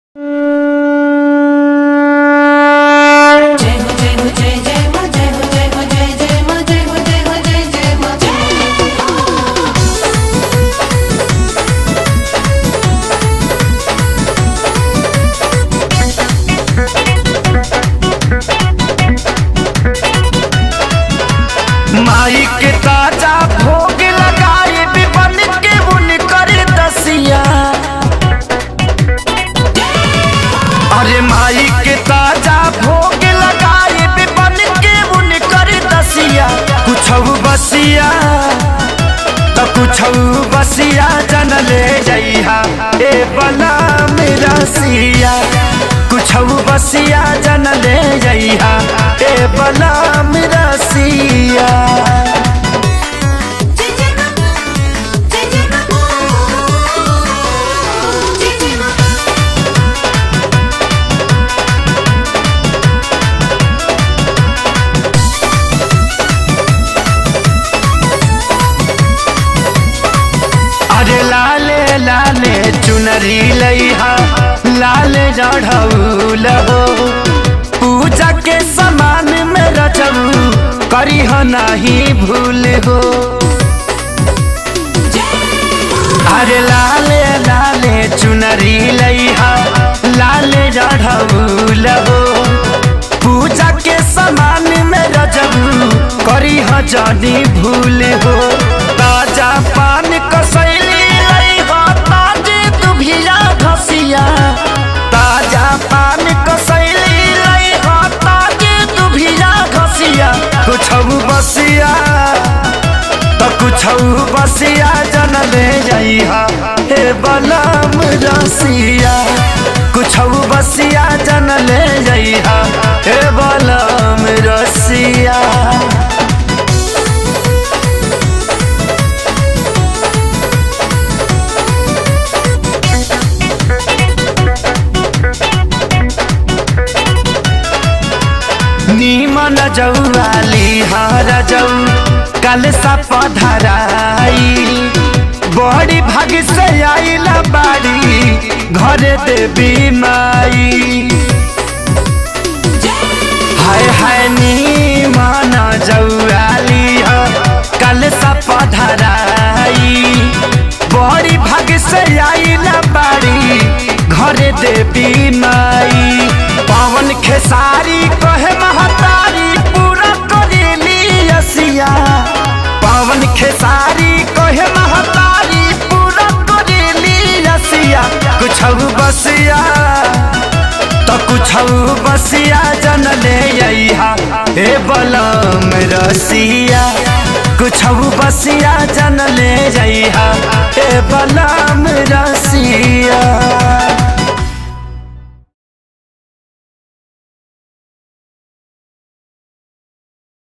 जय हो जय हो जय जय मा जय हो जय हो जय जय मा जय हो जय हो जय जय मा माई के ताजा भोग लगाए बिबन के बुन कर दसिया अरे माई के ताजा भोग लगाए बिबन के बुन कर दसिया कुछ बसिया तो कुछ बसिया जन ले जइहा ए बला मेरा सिया कुछ बसिया जन ले जइहा ए बला मेरा सिया जय जय मा जय जय मा जय जय मा अरे लाले लाले चुनरी लइहा लाले जढ़ौल हो पूजा के समान में रचबू करी हो नहीं भूल हो अरे लाले लाले चुनरी लइहा लाले जढ़ौल हो पूजा के समान में रजबू करी हो जानी भूल हो ताजा पान कसैली लइहा ताजे दुभिया घसिया ताजा पान कसैली लइहा ताजे दुभिया घसिया कुछ बसिया तो कुछ बसिया जन ले जइहा हे बलम रसिया कुछ बसिया जन ले जइहा हे बलम रसिया नीमन जौवाली हर जौ कल पधराई बड़ी भाग से आइला बाड़ी घरे देवी माई हाय हाय नीमन जौवाली कल पधराई बड़ी भाग से आइला बाड़ी घरे देवी माई पवन खेसारी कहे महतारी पूरा करेली असिया पवन खेसारी कहे महतारी पूरा करेली असिया कुछ बसिया तो कुछ बसिया जन ले अइहा हे बलम रसिया कुछ बसिया जन ले जइहा हे बलम रसिया